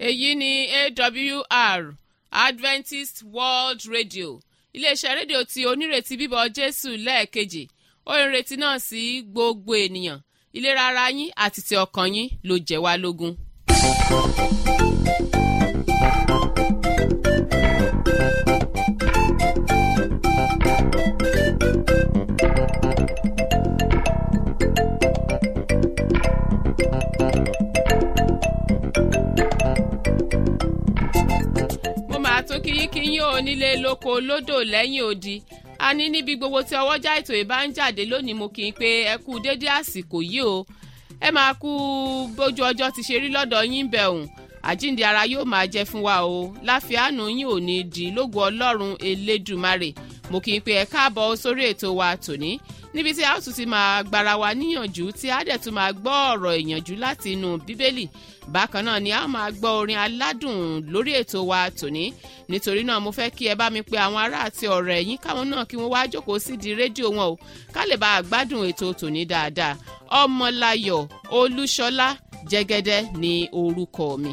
èyí ni awr adventist world radio iléeṣẹ́ rédíò tí onírètí bíbọ̀ jésù lẹ́ẹ̀kejì ó ń retí náà sí gbogbo ènìyàn ìlera ara yín àti ti ọkàn yín ló jẹ́ wá lógún. mo máa tún kíyínkíyín ò nílé lóko lódò lẹ́yìn odi a ní níbi gbogbo tí ọwọ́jà ètò ìbá ń jáde lónìí mo kì í pé ẹ kú déédé àsìkò yìí o ẹ máa kú bójú ọjọ́ ti ṣe rí lọ́dọ̀ yín bẹ̀ òun àjíǹde ara yóò máa jẹ́ fún wa o láfíàánú yín ò ní di lógo ọlọ́run elédùmarè mo kì í pé ẹ káàbọ̀ sórí ètò wa tòní níbi tí a ó tún ti máa gbára wa níyànjú tí a dẹ̀ tún máa gbọ́ ọ̀rọ̀ ìyànjú láti inú bíbélì bákan náà ni a ó máa gbọ́ orin aládùn lórí ètò wa tòní nítorí náà mo fẹ́ kí ẹ bá mi pe àwọn ará àti ọ̀rẹ́ yín káwọn náà kí wọ́n wá jókòó sídìí rédíò wọn o ká lè bá a gbádùn ètò tòní dáadáa ọmọláyọ̀ olúṣọlá jẹ́gẹ́dẹ́ ni orúkọ mi.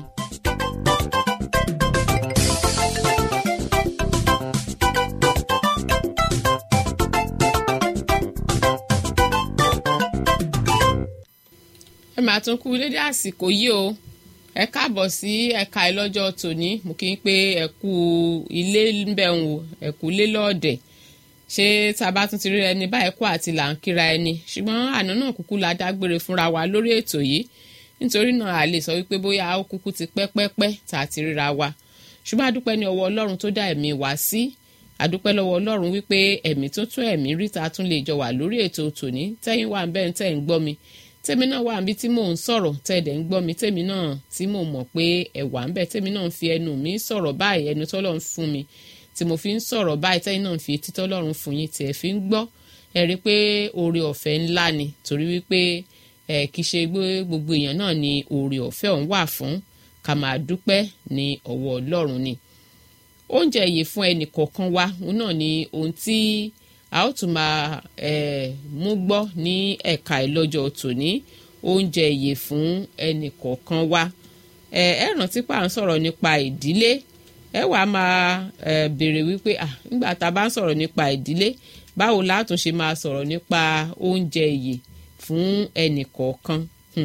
ẹ máa tún kú lédè àsìkò yìí o ẹ káàbọ̀ sí ẹ̀ka ìlọ́jọ́ tòní mo kí n pé ẹ kú ilé ńbẹ̀hùn o ẹ kú ilé lọ́ọ̀dẹ̀ ṣé tá a bá tún ti rí ẹni báyìí kó àti là ń kíra ẹni ṣùgbọ́n àná náà kúkú la dágbére fúnra wa lórí ètò yìí nítorí náà a lè sọ wípé bóyá ó kúkú ti pẹ́pẹ́pẹ́ tá a ti ríra wa ṣùgbọ́n adúpẹ́ ní ọwọ́ ọlọ́run tó dá ẹ̀mí wá sí adúpẹ́ lọ́wọ́ ọlọ́run wípé ẹ̀mí tó tún ẹ̀mí rí ta tún lè jọ wà lórí ètò tòní tẹ́yìn wà ń bẹ́ẹ̀ tẹ́ ń gbọ́ mi tèmi náà wà níbi tí mò ń sọ̀rọ̀ tẹ́ẹ̀dẹ̀ ń gbọ́ mi tèmi náà tí mò mọ̀ pé ẹ̀wà ń bẹ̀ tèmi náà ń fi ẹnu mi sọ̀rọ̀ báyìí ẹnu tọ́lọ́run fún mi tí mo fi ń sọ̀rọ̀ báyìí tẹ́yìn náà ń fi etí tọ́lọ́run fún yín tí ẹ fi ń gbọ́ ẹ rí i pé oore ọ̀fẹ́ ńlá ni torí wípé ẹ kì í ṣe gbogbo èèyàn náà ni oore ọ̀fẹ́ ọ̀hún wà fún ká máa dúpẹ́ ní ọwọ́ ọlọ́run ni oúnjẹ yìí fún ẹnì kọ̀ọ̀kan wa òun náà ni ohun tí a ó tún máa mú gbọ́ ní ẹ̀ka ìlọ́jọ́ tòní oúnjẹ ìyè fún ẹnì kọ̀ọ̀kan wa ẹ rántí pa à ń sọ̀rọ̀ nípa ìdílé ẹ wà á máa béèrè wípé nígbà tá a bá ń sọ̀rọ̀ nípa ìdílé báwo látún ṣe máa sọ̀rọ̀ nípa oúnjẹ ìyè fún ẹnì kọ̀ọ̀kan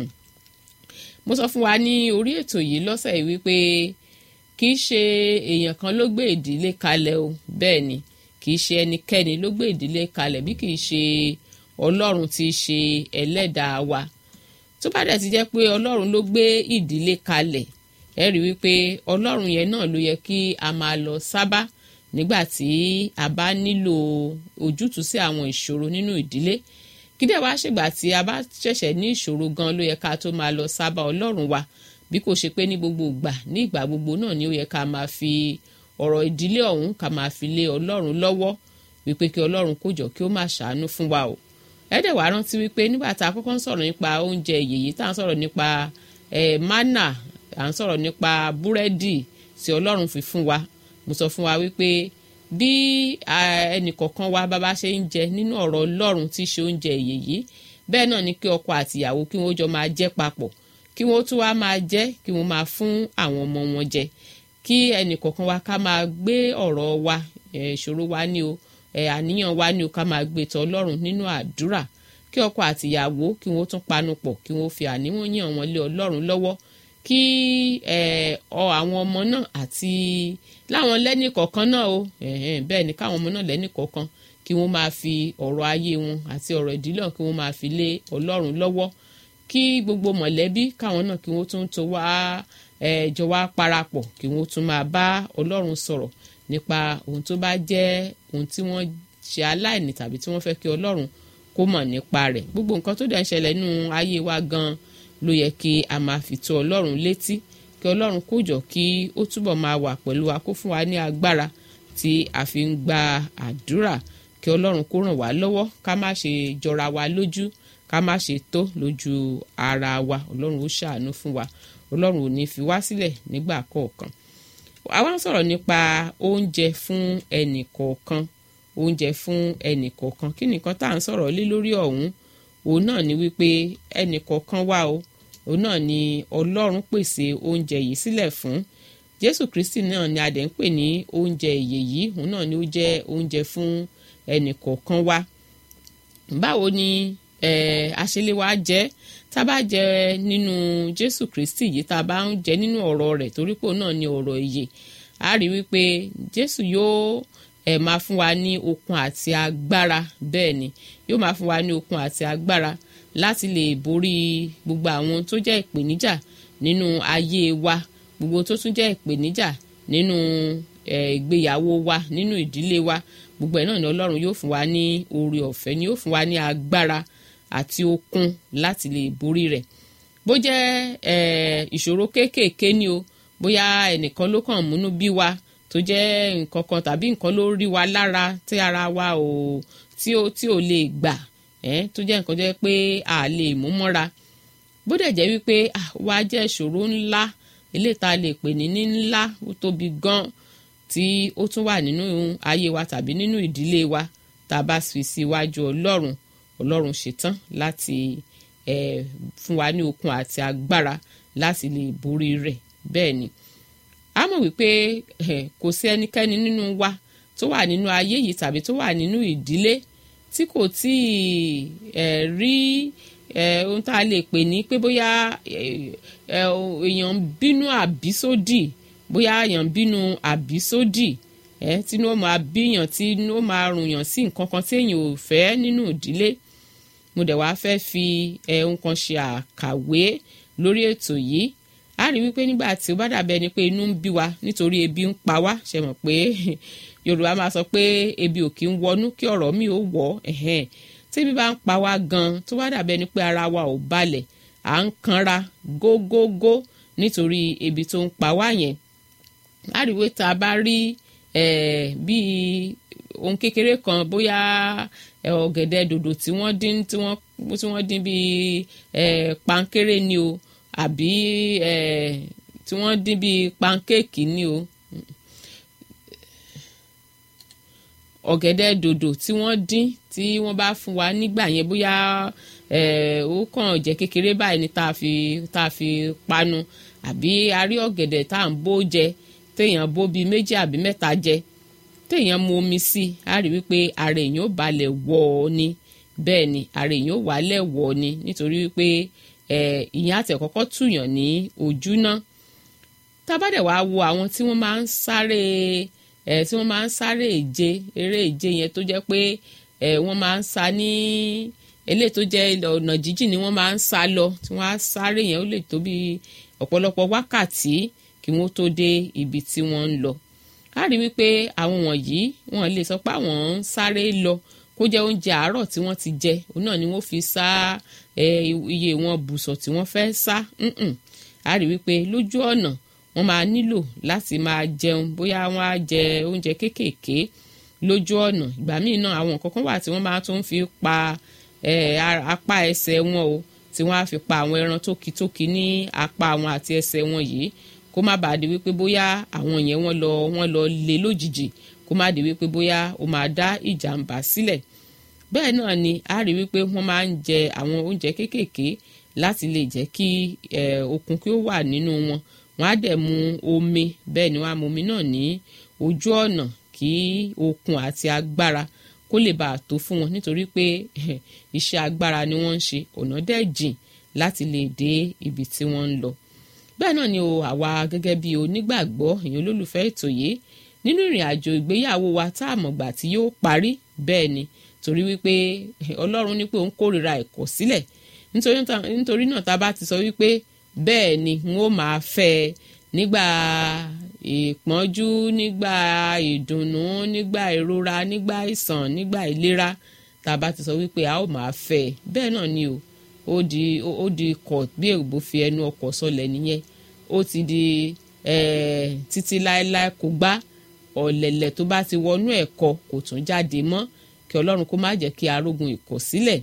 mo sọ fún wa ní orí ètò yìí lọ́sẹ̀ yìí wípé kì í ṣe èèyàn kan ló gbé ìdílé kalẹ̀ o bẹ́ẹ̀ ni kì í ṣe ẹnikẹ́ni ló gbé ìdílé kalẹ̀ bí kì í ṣe ọlọ́run tí í ṣe ẹlẹ́dàá wa tó bá dẹ̀ ti jẹ́ pé ọlọ́run ló gbé ìdílé kalẹ̀ ẹ rí wípé ọlọ́run yẹn náà ló yẹ kí a máa lọ sábà nígbà tí a bá nílò ojútùú sí àwọn ìṣòro nínú ìdílé kí dẹ̀ wá ṣègbà tí a bá ṣẹ̀ṣẹ̀ ní ìṣòro gan ló yẹ ká tó máa lọ sábà ọlọ́run wa bí kò ṣe pé ní gbogbo ìgbà ní ìgbà gbogbo náà ni ó yẹ ká máa fi ọ̀rọ̀ ìdílé ọ̀hún ká máa fi lé ọlọ́run lọ́wọ́ wípé kí ọlọ́run kó jọ kí ó máa ṣàánú fún wa o ẹ̀ẹ́dẹ̀ wá rántí wípé nígbà tá a kọ́kọ́ ń sọ̀rọ̀ nípa oúnjẹ yèyí tá à ń sọ̀rọ̀ nípa ẹ̀ mánà à ń sọ̀rọ̀ nípa búrẹ́dì tí ọlọ́run fi fún wa mo sọ fún wa wípé bí ẹnìkọ̀ọ̀kan wa bàbá ṣe ń jẹ nínú ọ̀rọ̀ ọlọ́run tí í ṣe oúnjẹ yèyí bẹ́ẹ̀ náà ni kí ọkọ àtìyàwó kí wọ́n jọ máa jẹ papọ̀ kí wọ́n tún wá máa jẹ kí wọ́n máa fún àwọn ọmọ wọn jẹ kí ẹnìkọ̀ọ̀kan wa ká máa gbé ọ̀rọ̀ wa ìṣòro wa ní o àníyàn wa ní o ká máa gbé tọ̀ ọlọ́run nínú àdúrà kí ọkọ àtìyàwó kí wọ́n tún panu pọ̀ kí wọ́n fi àníyàn wọn lé ọlọ́run lọ́wọ́ kí àwọn ọmọ náà àti láwọn lẹ́nìkọ̀ọ̀kan náà o bẹ́ẹ̀ ni káwọn ọmọ náà lẹ́nìkọ̀ọ̀kan kí wọ́n máa fi ọ̀rọ̀ ayé wọn àti ọ̀rọ̀ ìdílé kí wọ́n máa fi lé ọlọ́run lọ́wọ́ kí gbogbo mọ̀lẹ́bí káwọn náà kí wọ́n tún tó wá jọ wá parapọ̀ kí wọ́n tún máa bá ọlọ́run sọ̀rọ̀ nípa ohun tó bá jẹ́ ohun tí wọ́n ṣe aláìní tàbí tí wọ́n fẹ́ kí ọlọ́run kó mọ̀ nípa rẹ̀ gbogbo nǹkan tó dẹ̀ ń ṣẹlẹ̀ nínú ayé wa gan ló yẹ kí a máa fi tó ọlọ́run létí kí ọlọ́run kó jọ kí ó túbọ̀ máa wà pẹ̀lú wa kó fún wa ní agbára tí a fi ń gba àdúrà kí ọlọ́run kó ràn wá lọ́wọ́ ká má ṣe jọra wa lójú ká má ṣe tó lójú ara wa ọlọ́run ó ṣàánú fún wa ọlọ́run ò ní fi wá sílẹ̀ nígbà kọ̀ọ̀kan àwa ń sọ̀rọ̀ nípa oúnjẹ fún ẹnì kọ̀ọ̀kan oúnjẹ fún ẹnì kọ̀ọ̀kan kí nìkan tá à ń sọ̀rọ̀ lé lórí ọ̀hún òun náà ni wípé ẹnì kọ̀ọ̀kan wà o òun náà ni ọlọ́run pèsè oúnjẹ yìí sílẹ̀ fún jésù kristi náà ni adẹ̀ ń pè ní oúnjẹ ìyè yìí òun náà ni ó jẹ́ oúnjẹ fún ẹnì kọ̀ọ̀kan wa báwo ni àṣẹlẹ̀ wa jẹ́ tá a bá jẹ nínú jésù kristi yìí tá a bá ń jẹ nínú ọ̀rọ̀ rẹ̀ torí pé òun náà ni ọ̀rọ̀ ìyè a rí wípé jésù yóò ẹ̀ máa fún wa ní okun àti agbára bẹ́ẹ̀ ni yóò máa fún wa ní okun àti agbára láti lè borí gbogbo àwọn tó jẹ́ ìpèníjà nínú ayé wa gbogbo tó tún jẹ́ ìpèníjà nínú ìgbéyàwó wa nínú ìdílé wa gbogbo ẹ̀ náà ni ọlọ́run yóò fún wa ní oore ọ̀fẹ́ ni yóò fún wa ní agbára àti okun láti lè borí rẹ̀ bó jẹ́ ìṣòro kéékèèké ni o bóyá ẹnìkan ló kàn múnú bí wa tó jẹ́ nǹkan kan tàbí nǹkan ló rí wa lára tí ara wa ò tí ò tí ò lè gbà ẹ́ tó jẹ́ nǹkan jẹ́ pé a lè mú mọ́ra bó dẹ̀ jẹ́ wípé wa jẹ́ ìṣòro ńlá eléyìí tá a lè pè ní ní ńlá ó tóbi gan tí ó tún wà nínú ayé wa tàbí nínú ìdílé wa tá a bá fi síwájú ọlọ́run ọlọ́run ṣetán láti ẹ̀ fún wa ní okun àti agbára láti lè borí rẹ̀ bẹ́ẹ̀ ni a mọ̀ wípé kò sí ẹnikẹ́ni nínú wa tó wà nínú ayé yìí tàbí tó wà nínú ìdílé tí kò tí ì rí ohun tá a lè pè ní pé bóyá èèyàn ń bínú àbísódì bóyá èèyàn ń bínú àbísódì tí ní ó máa bíyàn tí ní ó máa rùnyàn sí nǹkan kan tí èèyàn ò fẹ́ nínú ìdílé mo dẹ̀ wá fẹ́ fi ohun kan ṣe àkàwé lórí ètò yìí a rí wípé nígbà tí ó bá dàbẹ́ ni pé inú ń bí wa nítorí ebi ń pa wá ṣe mọ̀ pé yorùbá máa sọ pé ebi ò kí ń wọnú kí ọ̀rọ̀ mi ò wọ̀ ẹ̀hẹ́n tí ebi bá ń pa wá gan tó bá dàbẹ́ ni pé ara wa ò balẹ̀ à ń kanra gógógó nítorí ebi tó ń pa wá yẹn a rí wípé tá a bá rí bíi ohun kékeré kan bóyá ọ̀gẹ̀dẹ̀ dòdò tí wọ́n dín tí wọ́n dín bíi pankéré ni o àbí tí wọ́n dín bíi pankéèkì ni o ọ̀gẹ̀dẹ̀ dòdò tí wọ́n dín tí wọ́n bá fún wa nígbà yẹn bóyá ó kàn jẹ́ kékeré báyìí ni tá a fi tá a fi panu àbí a rí ọ̀gẹ̀dẹ̀ tá à ń bó jẹ téèyàn bó bíi méjì àbí mẹ́ta jẹ téèyàn mu omi sí i á rí wípé ara èèyàn ó balẹ̀ wọ̀ ọ́ ni bẹ́ẹ̀ ni ara èèyàn ó wálẹ̀ wọ̀ ọ́ ni nítorí wípé ìyẹn àti ẹ̀kọ́kọ́ túyàn ní ojú ná tábàdẹ̀ wàá wo àwọn tí wọ́n máa ń sáré ẹ̀ tí wọ́n máa ń sáré ìje eré ìje yẹn tó jẹ́ pé ẹ̀ wọ́n máa ń sa ní eléyìí tó jẹ́ ọ̀nà jíjìn ni wọ́n máa ń sá lọ tí wọ́n á sáré yẹn ó lè tó bí ọ̀pọ̀lọpọ̀ wákàtí kí wọ́n tó dé ibi tí wọ́n ń lọ a rí wípé àwọn wọ̀nyí wọ́n lè sọ pé àwọn ń sáré lọ kó jẹ́ oúnjẹ àárọ̀ tí wọ́n ti jẹ òun náà ni wọ́n fi sá iye wọn bùsọ̀ tí wọ́n fẹ́ sá a rí wípé lójú ọ̀nà wọ́n máa nílò láti máa jẹun bóyá wọ́n á jẹ oúnjẹ kéékèèké lójú ọ̀nà ìgbà míì náà àwọn nǹkan kan wà tí wọ́n máa tún fi pa apá ẹsẹ̀ wọn o tí wọ́n á fi pa àwọn ẹran tókítókí ní apá wọn àti ẹsẹ̀ wọn yìí kó má bàa di wípé bóyá àwọn yẹn wọ́n lọ wọ́n lọ lé lójijì kó má di wípé bóyá ó máa dá ìjàmbá sílẹ̀ bẹ́ẹ̀ náà ni a rí wípé wọ́n máa ń jẹ àwọn oúnjẹ kéékèèké láti lè jẹ́ kí okun kí ó wà nínú wọn wọ́n á dẹ̀ mu omi bẹ́ẹ̀ ni wọ́n á mu omi náà ní ojú ọ̀nà kí okun àti agbára kó lè bàa tó fún wọn nítorí pé iṣẹ́ agbára ni wọ́n ń ṣe ọ̀nà dẹ̀ jìn láti lè dé ibi tí wọ́n ń lọ bẹ́ẹ̀ náà ni o àwa gẹ́gẹ́ bí onígbàgbọ́ èèyàn olólùfẹ́ ètò yìí nínú ìrìn àjò ìgbéyàwó wa tá a mọ̀gbà tí yóò parí bẹ́ẹ̀ ni torí wípé ọlọ́run ní pé òun kórìíra ẹ̀kọ́ sílẹ̀ nítorí náà tá a bá ti sọ wípé bẹ́ẹ̀ ni n ó máa fẹ́ ẹ nígbà ìpọ́njú nígbà ìdùnnú nígbà ìrora nígbà ìsàn nígbà ìlera tá a bá ti sọ wípé a ó máa fẹ́ ẹ bẹ́ẹ̀ náà ni o ó di ó di kọ̀ bí èbó fi ẹnu ọkọ̀ sọlẹ̀ nìyẹn ó ti di títí láéláé kò gbá ọ̀lẹ̀lẹ̀ tó bá ti wọnú ẹ̀kọ́ kò tún jáde mọ́ kí ọlọ́run kó má jẹ́ kí arógun ìkọ̀sílẹ̀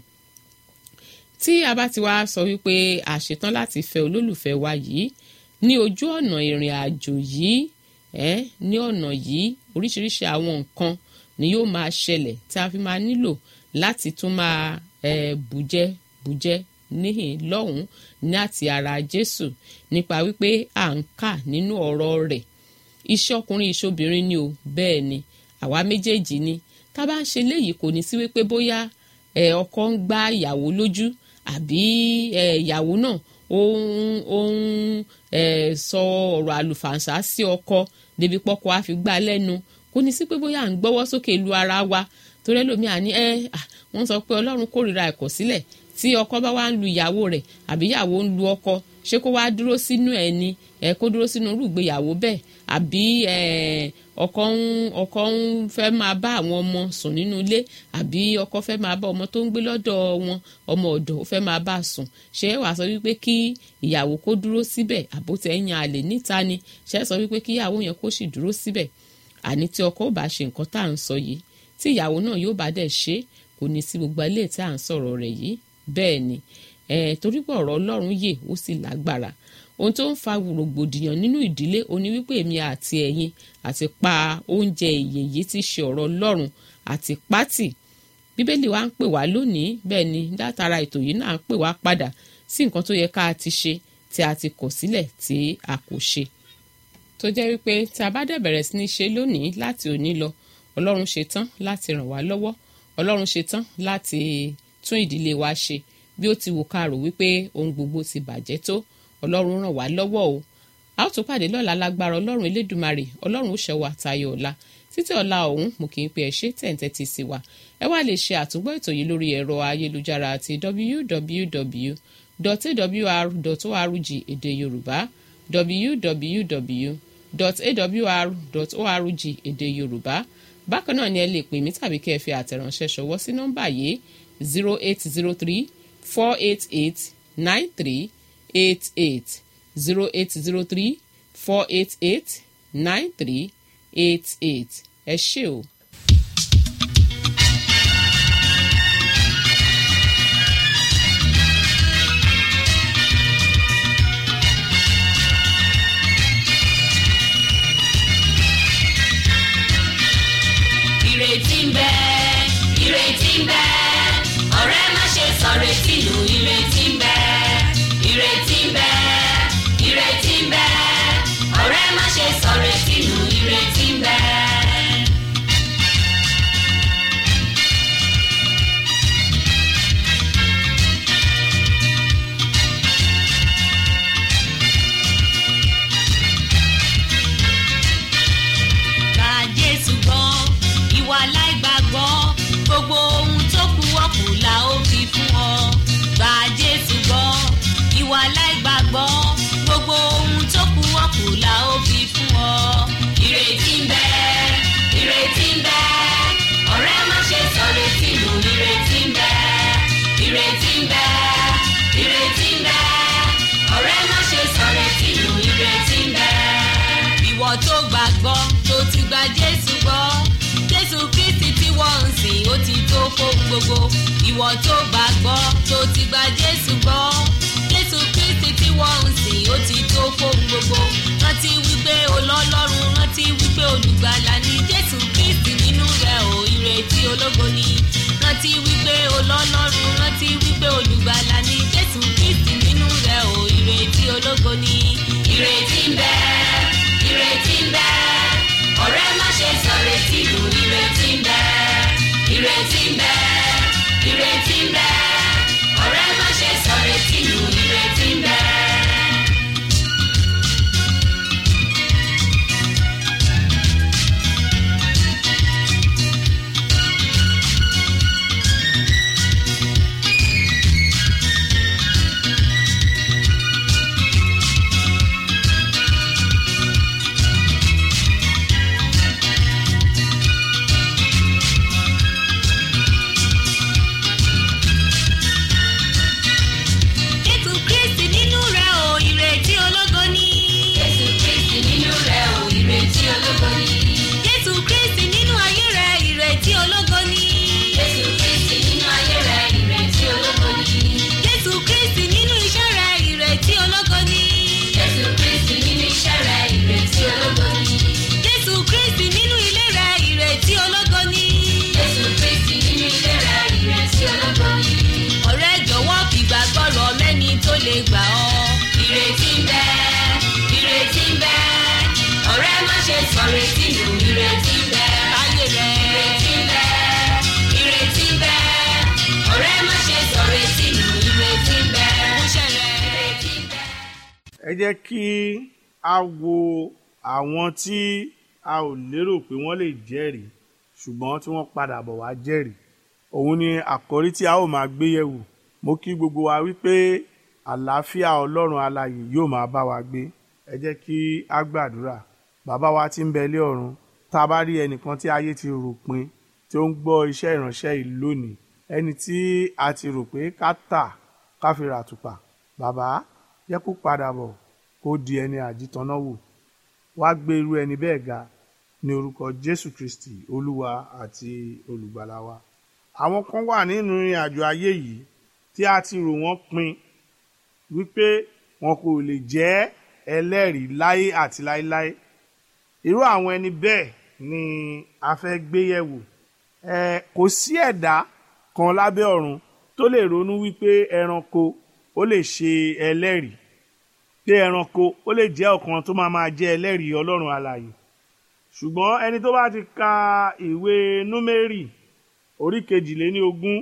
tí a bá ti wá sọ wípé àṣetán láti fẹ́ olólùfẹ́ wa yìí ní ojú ọ̀nà ìrìn àjò yìí ẹ́ ní ọ̀nà yìí oríṣiríṣi àwọn nǹkan ni yóò máa ṣẹlẹ̀ tí a fi máa nílò láti tún máa ẹ̀ bùjẹ́ bùjẹ́ níhìn lọ́hùn ní àti ara jésù nípa wípé à ń kà nínú ọ̀rọ̀ rẹ̀ iṣẹ́ ọkùnrin iṣẹ́ obìnrin ni o bẹ́ẹ̀ ni àwa méjèèjì ni tá a bá ń ṣe léyìí kò ní sí wípé bóyá ẹ ọkọ ń gbá ìyàwó lójú àbí ẹ ìyàwó náà ó ń ó ń ẹ sọ ọ̀rọ̀ àlùfàǹsá sí ọkọ débi pọ́kọ á fi gbá lẹ́nu kò ní sí pé bóyá à ń gbọ́wọ́ sókè lu ara wa torí ẹlòmíà ní ẹ wọ́n sọ pé ọlọ́run kórìíra ẹ̀kọ́ sílẹ̀ tí ọkọ bá wá ń lu ìyàwó rẹ̀ àbí ìyàwó ń lu ọkọ ṣé kó wá dúró sínú ẹ̀ ni ẹ kó dúró sínú irú ìgbéyàwó bẹ́ẹ̀ àbí ọkọ ń ọkọ ń fẹ́ máa bá àwọn ọmọ sùn nínú ilé àbí ọkọ fẹ́ máa bá ọmọ tó ń gbé lọ́dọ̀ wọn ọmọ ọ̀dọ̀ ó fẹ́ máa bá sùn ṣé wàá sọ wípé kí ìyàwó kó dúró síbẹ̀ àbótẹ́ yan àlè níta ni ṣé sọ wípé kí ìyàwó yẹn kó sì dúró síbẹ̀ àní tí ọkọ ò bá ṣe nǹkan tá à ń sọ yìí tí ìyàwó náà yóò bá dẹ̀ ṣe kò ní sí gbogbo ilé tí à ń sọ̀rọ̀ rẹ̀ yìí bẹ́ẹ̀ ni torí pé ọ̀rọ̀ ọlọ́run yè ó sì lágbára ohun tó ń fa rògbòdìyàn nínú ìdílé oní wípé èmi àti ẹ̀yin àti pa oúnjẹ ìyè yìí ti ṣe ọ̀rọ̀ ọlọ́run àti pátì bíbélì wa ń pè wá lónìí bẹ́ẹ̀ ni látara ètò yìí náà ń pè wá padà sí nǹkan tó yẹ ká ti ṣe tí a ti kọ̀ sílẹ̀ tí a kò ṣe tó jẹ́ wípé tí a bá dẹ̀ bẹ̀rẹ̀ sí ní ṣe lónìí láti òní lọ ọlọ́run ṣe tán láti ràn wá lọ́wọ́ ọlọ́run ṣe tán láti tún ìdílé wa ṣe bí ó ti wù ká rò wípé ohun gbogbo ti bàjẹ́ tó ọlọ́run ràn wá lọ́wọ́ o a ó tún pàdé lọ́la lágbára ọlọ́run elédùmarè ọlọ́run ó ṣẹwà tayọ ọ̀la títí ọ̀la ọ̀hún mo kì í pe ẹ ṣé tẹ̀ǹtẹ̀ ti sí wa ẹ wá lè ṣe àtúngbọ́ ètò yìí lórí ẹ̀rọ ayélujára àti www.awr.org èdè yorùbá www.awr.org èdè yorùbá bákan náà ni ẹ lè pè mí tàbí kí ẹ fi àtẹ̀ránṣẹ́ ṣọwọ́ sí nọ́mbà yìí zero eight zero three four eight eight nine three eight eight zero eight zero three four eight eight nine three eight eight ẹ ṣé o. ìrètí ń bẹ ìrètí ń bẹ ọ̀rẹ́ má ṣe sọ retí nù ìrètí ń bẹ ìrètí ń bẹ ìrètí ń bẹ ọ̀rẹ́ má ṣe sọ retí nù ìrètí ń bẹ. Gba Jésù gbọ́ ìwà láìgbàgbọ́ gbogbo ohun tó kù ọ̀kù la ó fi fún ọ. Gba Jésù gbọ́ ìwà láìgbàgbọ́ gbogbo ohun tó kù ọ̀kù la ó fi fún ọ. Ìrètí ń bẹ ìrètí ń bẹ ọ̀rẹ́ má ṣe sọ retí nù ìrètí ń bẹ ìrètí ń bẹ ìrètí ń bẹ ọ̀rẹ́ má ṣe sọ retí nù ìrètí ń bẹ. Ìwọ tó gbàgbọ́ tó ti gba Jésù gbọ́ Jésù Kristi tí wọ́n ń sìn ó ti tó fóun gbogbo ìwọ tó gbàgbọ́ tó ti gba Jésù gbọ́ Jésù Kristi tí wọ́n ń sìn ó ti tó fóun gbogbo rántí wípé olọ́lọ́run rántí wípé olùgbàlà ni Jésù Kristi nínú rẹ̀ ò ìrètí ológo ni rántí wípé olọ́lọ́run rántí wípé olùgbàlà ni Jésù Kristi nínú rẹ̀ ò ìrètí ológo ni ìrètí ń bẹ ìrètí ń bẹ ọ̀rẹ́ má ṣe sọ retí nù ìrètí ń bẹ ìrètí ń bẹ ìrètí ń bẹ ọ̀rẹ́ má ṣe sọ retí nù ìrètí ń bẹ. retí nù ìrètí ń bẹ láyé rẹ. ìrètí ń bẹ ìrètí ń bẹ ọ̀rẹ́ má ṣe sọ retí nù ìrètí ń bẹ múṣẹ́ rẹ. ìrètí ń bẹ. ẹ jẹ́ kí a wo àwọn tí a ò lérò pé wọ́n lè jẹ́rìí ṣùgbọ́n tí wọ́n padà bọ̀ wá jẹ́rìí òun ni àkọ́rí tí a ó máa gbé yẹ̀wò mo kí gbogbo wa wípé àlàáfíà ọlọ́run alààyè yóò máa bá wa gbé ẹ jẹ́ kí a gbàdúrà bàbá wa tí ń bẹ lé ọ̀run tá a bá rí ẹnìkan tí ayé ti rò pin tí ó ń gbọ́ iṣẹ́ ìránṣẹ́ yìí lónìí ẹni tí a ti rò pé ká tà ká fi rà tùpà bàbá jẹ́ kó padà bọ̀ kó di ẹni àjítọ́nà wò wá gbé irú ẹni bẹ́ẹ̀ ga ní orúkọ jésù kristi olúwa àti olùgbàlà wa àwọn kan wà nínú ìrìn àjò ayé yìí tí a ti rò wọ́n pin wípé wọn kò lè jẹ́ ẹlẹ́rìí láyé àti láéláé irú àwọn ẹni bẹ́ẹ̀ ni a fẹ́ gbé yẹ̀wò ẹ kò sí ẹ̀dá kan lábẹ́ ọ̀run tó lè ronú wípé ẹranko ó lè ṣe ẹlẹ́rìí pé ẹranko ó lè jẹ́ ọ̀kan tó máa máa jẹ́ ẹlẹ́rìí ọlọ́run alààyè ṣùgbọ́n ẹni tó bá ti ka ìwé númérì orí kejìléní ogún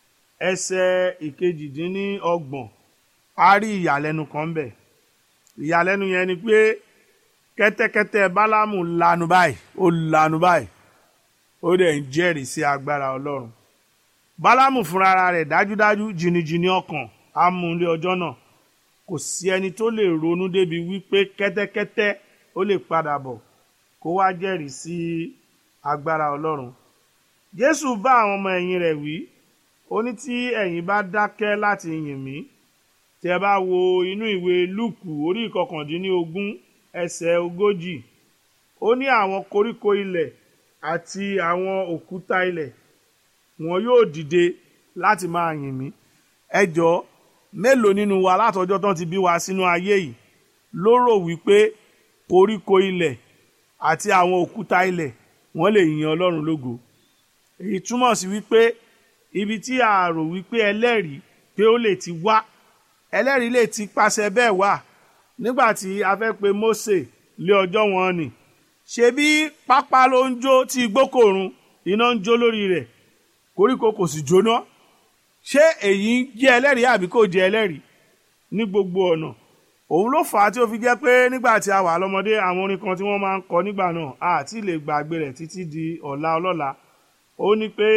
ẹsẹ̀ ìkejìdínní ọgbọ̀n a rí ìyàlẹ́nu kan ń bẹ̀ ìyàlẹ́nu yẹn ni pé kẹ́tẹ́kẹ́tẹ́ bálámù lanu báyìí ó lanu báyìí ó dẹ̀ ń jẹ́rìí sí agbára ọlọ́run bálámù fúnra rẹ̀ dájúdájú jìnnìjìnnì ọkàn á mú un lé ọjọ́ náà kò sí ẹni tó lè ronú débi wípé kẹ́tẹ́kẹ́tẹ́ ó lè padà bọ̀ kó wá jẹ́rìí sí agbára ọlọ́run jésù bá àwọn ọmọ ẹ̀yìn rẹ̀ wí ó ní tí ẹ̀yin bá dákẹ́ láti yìn mí tẹ́ bá wo inú ìwé lúùkù orí ìkọkàndínlógún ẹsẹ̀ ogójì ó ní àwọn koríko ilẹ̀ àti àwọn òkúta ilẹ̀ wọn yóò dìde láti máa yìn mí ẹ jọ̀ọ́ mélòó nínú wa látọjọ́ tán ti bí wa sínú ayé yìí ló rò wípé koríko ilẹ̀ àti àwọn òkúta ilẹ̀ wọ́n lè yin ọlọ́run lógo èyí túmọ̀ sí wípé ibi tí a rò wípé ẹlẹ́rìí pé ó lè ti wá ẹlẹ́rìí lè ti pàṣẹ bẹ́ẹ̀ wá nígbà tí a fẹ́ pe Mósè lé ọjọ́ wọn nì ṣebí pápá ló ń jó tí igbó kò run iná ń jó lórí rẹ̀ koríko kò sì jóná ṣé èyí ń jẹ́ ẹlẹ́rìí àbí kò jẹ́ ẹlẹ́rìí ní gbogbo ọ̀nà òun ló fà á tí ó fi jẹ́ pé nígbà tí a wà lọ́mọdé àwọn orin kan tí wọ́n máa ń kọ nígbà náà àti lè gbàgbé rẹ̀ títí di ọ̀la ọlọ́la ó ní pé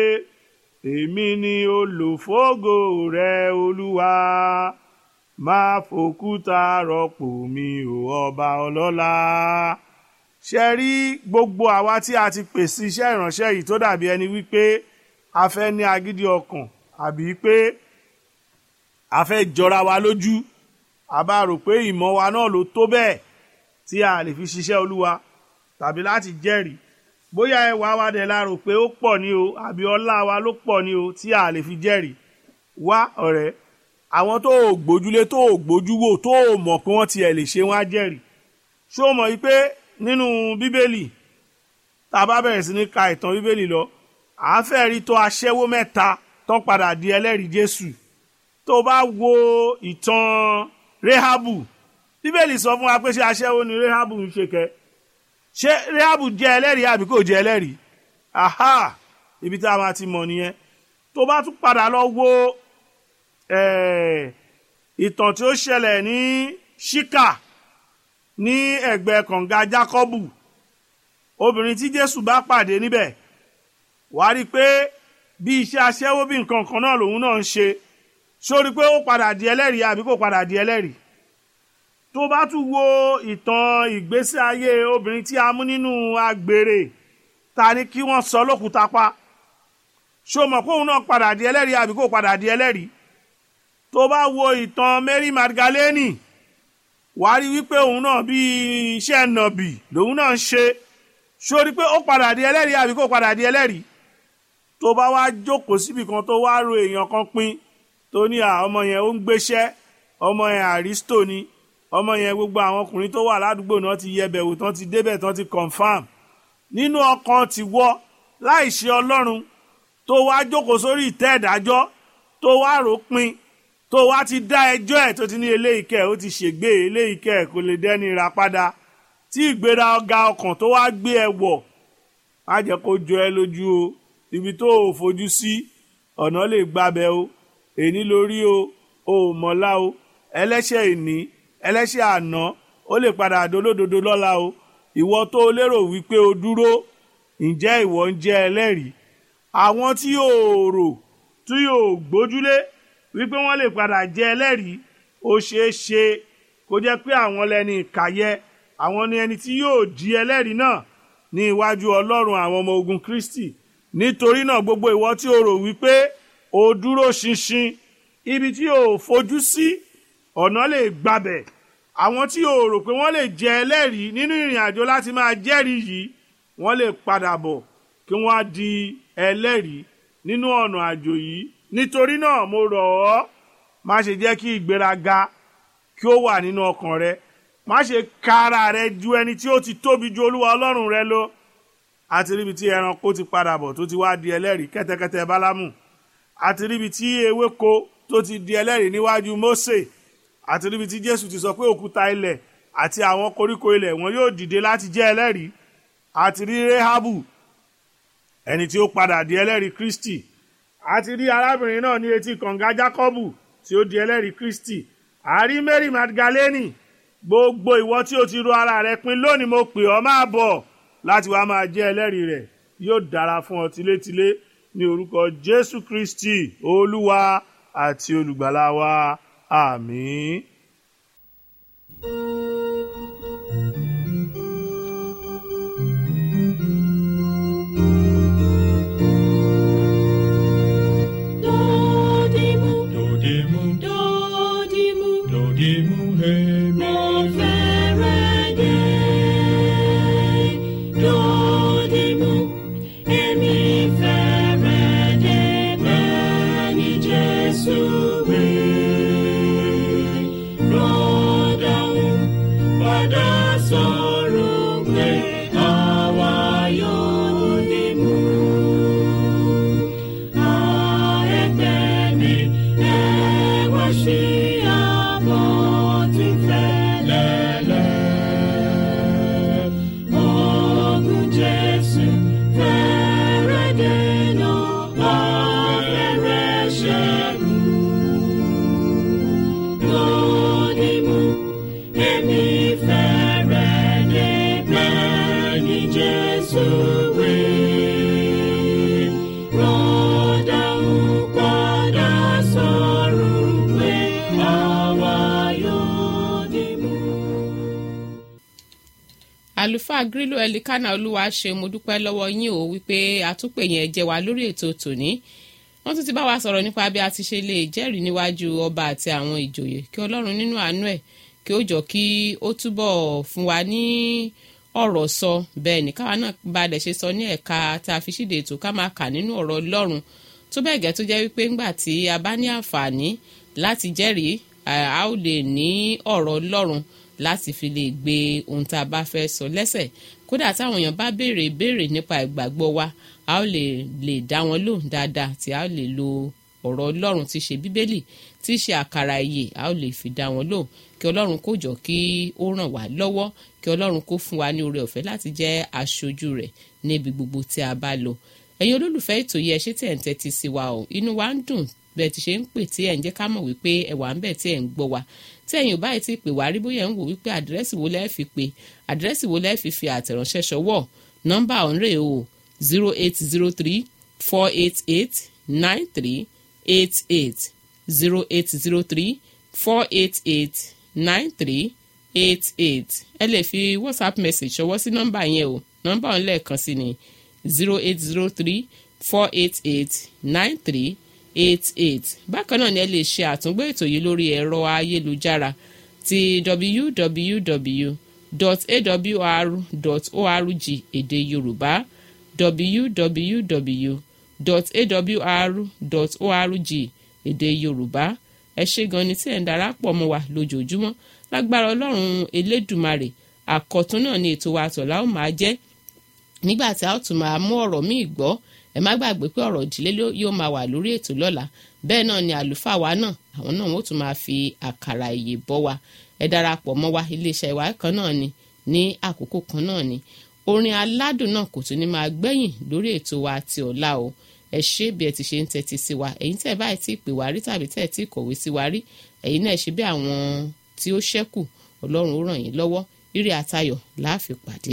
èmi ni olùfógo rẹ olúwa máa fòkúta rọ́pò mi ò ọba ọlọ́lá ṣe rí gbogbo àwa tí a ti pèsè iṣẹ́ ìránṣẹ́ yìí tó dàbí ẹni wípé a fẹ́ ní agídí ọkàn àbí pé a fẹ́ jọra wa lójú a bá rò pé ìmọ̀ wa náà ló tó bẹ́ẹ̀ tí a lè fi ṣiṣẹ́ olúwa tàbí láti jẹ́rìí bóyá ẹwà wa dẹ̀ la rò pé ó pọ̀ ní o àbí ọlá wa ló pọ̀ ní o tí a lè fi jẹ́rìí wá ọ̀rẹ́ àwọn tó o gbójúlé tó o gbójú wò tó o mọ̀ pé wọ́n tiẹ̀ lè ṣe wọ́n á jẹ́rìí ṣé o mọ̀ yìí pé nínú bíbélì tá a bá bẹ̀rẹ̀ sí ní ka ìtàn bíbélì lọ à ń fẹ́ rí tó aṣẹ́wó mẹ́ta tán padà di ẹlẹ́rìí jésù tó o bá wo ìtàn rehabu bíbélì sọ fún wa pé ṣé aṣẹ́wó ni rehabu ń ṣe kẹ́ ṣé rehabu jẹ́ ẹlẹ́rìí àbí kò jẹ́ ẹlẹ́rìí aha ibi tá a máa ti mọ̀ nìyẹn tó bá tún padà lọ wo ìtàn tí ó ṣẹlẹ̀ ní ṣíkà ní ẹ̀gbẹ́ kànga jákọ́bù obìnrin tí jésù bá pàdé níbẹ̀ wà á rí i pé bí iṣẹ́ aṣẹ́wó bí nǹkan kan náà lòun náà ń ṣe sórí pé ó padà di ẹlẹ́rìí àbí kò padà di ẹlẹ́rìí tó bá tún wo ìtàn ìgbésí ayé obìnrin tí a mú nínú agbèrè ta ni kí wọ́n sọ lókùúta pa ṣó mọ̀ pé òun náà padà di ẹlẹ́rìí àbí kò padà di ẹlẹ́rìí tó bá wo ìtàn Mary Magdalene wàá rí wípé òun náà bí iṣẹ́ nàbì lòun náà ń ṣe sórí pé ó padà di ẹlẹ́rìí àbí kò padà di ẹlẹ́rìí tó bá wá jókòó síbi kan tó wá ro èèyàn kan pín tó ní à ọmọ yẹn ó ń gbéṣẹ́ ọmọ yẹn àrísítò ni ọmọ yẹn gbogbo àwọn ọkùnrin tó wà ládùúgbò náà ti yẹbẹ̀ wò tán ti débẹ̀ tán ti confam nínú ọkàn ti wọ láì ṣe ọlọ́run tó wá jókòó sórí ìtẹ́ ìdájọ́ tó wá rò pin tó wá ti dá ẹjọ́ ẹ̀ tó ti ní eléyìí kẹ́ ó ti ṣègbè eléyìí kẹ́ kò lè dẹ́ni ra padà tí ìgbéra ọ̀gá ọkàn tó wá gbé ẹ wọ̀ má jẹ́ kó jọ ẹ lójú o ibi tó o fojú sí ọ̀nà lè gbabẹ̀ o èní lórí o o ò mọ̀lá o ẹlẹ́ṣẹ̀ ìní ẹlẹ́ṣẹ̀ àná ó lè padà dolódodo lọ́la o ìwọ tó o lérò wípé o dúró ǹjẹ́ ìwọ ń jẹ́ ẹlẹ́rìí àwọn tí yóò rò tí yóò gbójúlé wípé wọ́n lè padà jẹ́ ẹlẹ́rìí ó ṣeé ṣe kó jẹ́ pé àwọn lẹni ìkàyẹ àwọn ni ẹni tí yóò di ẹlẹ́rìí náà ní iwájú ọlọ́run àwọn ọmọ ogun kristi nítorí náà gbogbo ìwọ tí o rò wípé o dúró ṣinṣin ibi tí o fojú sí ọ̀nà lè gbabẹ̀ àwọn tí o rò pé wọ́n lè jẹ́ ẹlẹ́rìí nínú ìrìn àjò láti máa jẹ́rìí yìí wọ́n lè padà bọ̀ kí wọ́n á di ẹlẹ́rìí nínú ọ̀nà àjò yìí nítorí náà mo rọ̀ ọ́ má ṣe jẹ́ kí ìgbéraga kí ó wà nínú ọkàn rẹ má ṣe ka ara rẹ ju ẹni tí ó ti tóbi ju olúwa ọlọ́run rẹ lọ àti ríbi tí ẹranko ti padà bọ̀ tó ti wá di ẹlẹ́rìí kẹ́tẹ́kẹ́tẹ́ bálámù àti ríbi tí ewéko tó ti di ẹlẹ́rìí níwájú mósè àti ríbi tí jésù ti sọ pé òkúta ilẹ̀ àti àwọn koríko ilẹ̀ wọn yóò dìde láti jẹ́ ẹlẹ́rìí àti rí rehabu ẹni tí ó padà di ẹlẹ́rìí kristi àti rí arábìnrin náà ní etí kànga jákọ́bù tí ó di ẹlẹ́rìí kristi àrí mary magdalene gbogbo ìwọ tí o ti ro ara rẹ pin lónìí mo pè ọ́ máa bọ̀ láti wá máa jẹ́ ẹlẹ́rìí rẹ̀ yóò dára fún ọ tilétilé ní orúkọ jésù kristi olúwa àti olùgbàlà wa àmín. Dodimu, Dodimu, dodimu, dodimu, hemi. mo fẹ́rẹ̀ dé. Dodimu, èmi fẹ́rẹ̀ dé bẹ́ẹ̀ ni Jésù wí. Rọ́dàún padà sọ̀rọ̀ pé àwa yóò dìmú. Jesus will rọ́dà ń padà sọ̀rọ̀ pé àwa yóò dìmú. àlùfáà grílò ẹlikánà olúwa ṣe mo dúpẹ́ lọ́wọ́ yín o wípé àtúpè yẹn jẹ́ wa lórí ètò tòní wọ́n tún ti bá wa sọ̀rọ̀ nípa bí a ti ṣe lè jẹ́rìí níwájú ọba àti àwọn ìjòyè kí ọlọ́run nínú àánú ẹ̀ kí ó jọ kí ó túbọ̀ fún wa ní ọ̀rọ̀ sọ bẹ́ẹ̀ ní káwa náà bá dẹ̀ ṣe sọ ní ẹ̀ka tá a fi ṣíde ètò ká máa kà nínú ọ̀rọ̀ ọlọ́run tó bẹ́ẹ̀ gẹ́ tó jẹ́ wípé ńgbà tí a bá ní àǹfààní láti jẹ́rìí a ó lè ní ọ̀rọ̀ ọlọ́run láti fi lè gbé ohun tá a bá fẹ́ sọ lẹ́sẹ̀ kódà táwọn èèyàn bá béèrè ìbéèrè nípa ìgbàgbọ́ wa a ó lè lè dá wọn lóhùn dáadáa tí a ó lè lo ọ̀rọ̀ ọlọ́run tí í ṣe bíbélì tí í ṣe àkàrà ìyè a ó lè fi dá wọn lóhùn kí ọlọ́run kó jọ kí ó ràn wá lọ́wọ́ kí ọlọ́run kó fún wa ní oore ọ̀fẹ́ láti jẹ́ aṣojú rẹ̀ níbi gbogbo tí a bá lọ ẹ̀yin olólùfẹ́ ètò yìí ẹ ṣé tí ẹ̀ ń tẹ́tí sí wa o inú wa ń dùn bẹ́ẹ̀ ti ṣe ń pè tí ẹ̀ ń jẹ́ ká mọ̀ wípé ẹ̀ wà ń bẹ̀ tí ẹ̀ ń gbọ́ wa tí ẹ̀yin ò báyìí ti pè wá rí bóyá ń wò wípé àdírẹ́sì wo lẹ́ẹ̀ fi pè àdírẹ́sì wo lẹ́ẹ̀ fi fi àtẹ̀ránṣẹ́ ṣọwọ́ nọ́mbà ọ̀nrẹ́ o zero eight zero three four eight eight nine three eight eight zero eight zero three four eight eight nine three eight eight ẹ lè fi whatsapp message ṣọwọ́ sí nọ́mbà yẹn o nọ́mbà ọ̀hún lẹ́ẹ̀kan sí ni zero eight zero three four eight eight nine three eight eight bákan náà ni ẹ lè ṣe àtúngbò ètò yìí lórí ẹ̀rọ ayélujára ti www.awr.org èdè yorùbá www.awr.org èdè yorùbá ẹ ṣé gan ni tí ẹ̀ ń darapọ̀ mọ́ wa lójoojúmọ́ lágbára ọlọ́run elédùmarè àkọ́tún náà ni ètò wa àtọ̀lá ó máa jẹ́ nígbà tí a ó tún máa mú ọ̀rọ̀ míì gbọ́ ẹ má gbàgbé pé ọ̀rọ̀ ìdílé yóò máa wà lórí ètò lọ́la bẹ́ẹ̀ náà ni àlùfáà wa náà àwọn náà wọ́n tún máa fi àkàrà ìyè bọ́ wa ẹ darapọ̀ mọ́ wa iléeṣẹ́ ìwà kan náà ni ní àkókò kan náà ni orin aládùn náà kò tún ní máa gbẹ̀yìn lórí ètò wa ti ọ̀la o ẹ ṣé bí ẹ ti ṣe ń tẹ́tí sí wa ẹ̀yin tẹ́ ẹ báyìí tí pè wá rí tàbí tẹ́ ẹ tí kọ̀wé sí wa rí ẹ̀yin náà ṣe bí àwọn tí ó ṣẹ́kù ọlọ́run ó ràn yín lọ́wọ́ ire àtayọ̀ láàfin pàdé.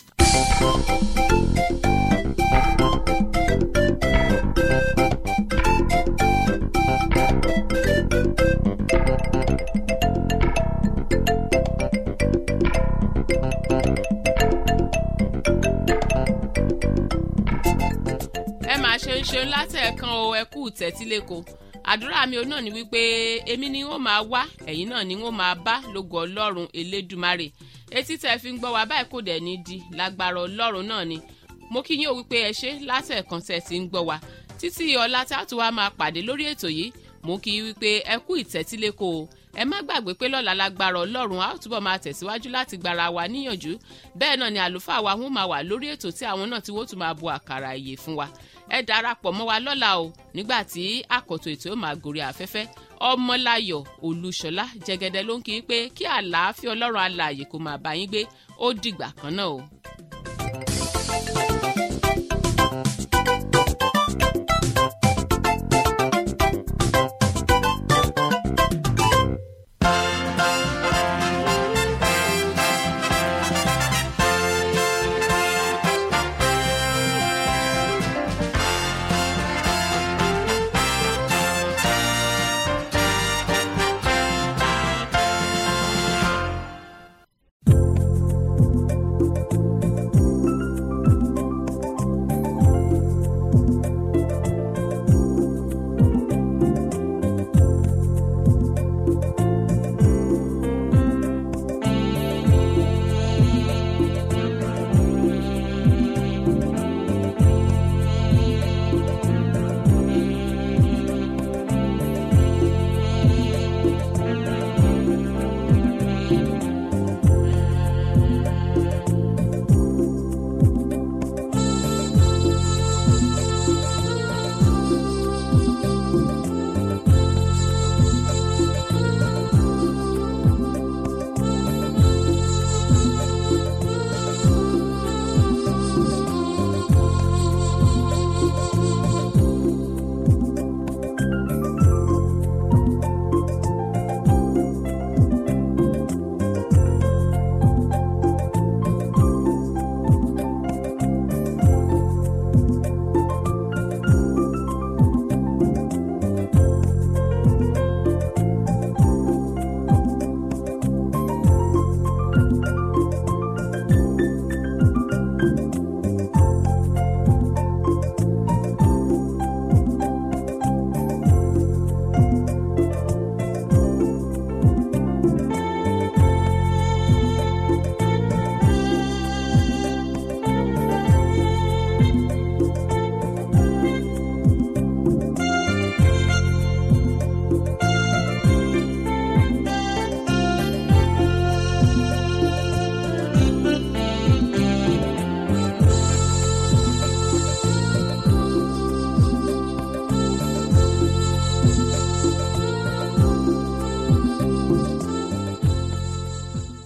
ẹ máa ṣe ń ṣeun látẹ̀ẹ̀kan o ẹ kú tẹ́tíléko àdúrà mi ò náà ni wípé èmi ni wọ́n máa wá ẹ̀yin náà ni wọ́n máa bá lógo ọlọ́run elédùmarè etí tẹ́ fi ń gbọ́ wa báyìí kò dẹ̀ ní di lágbára ọlọ́run náà ni mo kí yín o wípé ẹ ṣe látẹ̀ẹ̀kan tẹ́ ti ń gbọ́ wa títí ọ̀la tá a tún wá máa pàdé lórí ètò yìí mo kí yín wípé ẹ kú ìtẹ́tíléko o ẹ má gbàgbé pé lọ́la lágbára ọlọ́run a ó túbọ̀ máa tẹ̀síwájú láti gbára wa níyànjú bẹ́ẹ̀ náà ni àlùfáà wa wọ́n máa wà lórí ètò tí àwọn náà tí wọ́n tún máa bu àkàrà ìyè fún wa ẹ darapọ̀ mọ́ wa lọ́la o nígbà tí àkọ́tò ètò yóò máa gòrí afẹ́fẹ́ ọmọláyọ̀ olúṣọlá jẹgẹdẹ ló ń kí i pé kí àlàáfíà ọlọ́run alààyè kó máa bá yín gbé ó dìgbà kan náà o.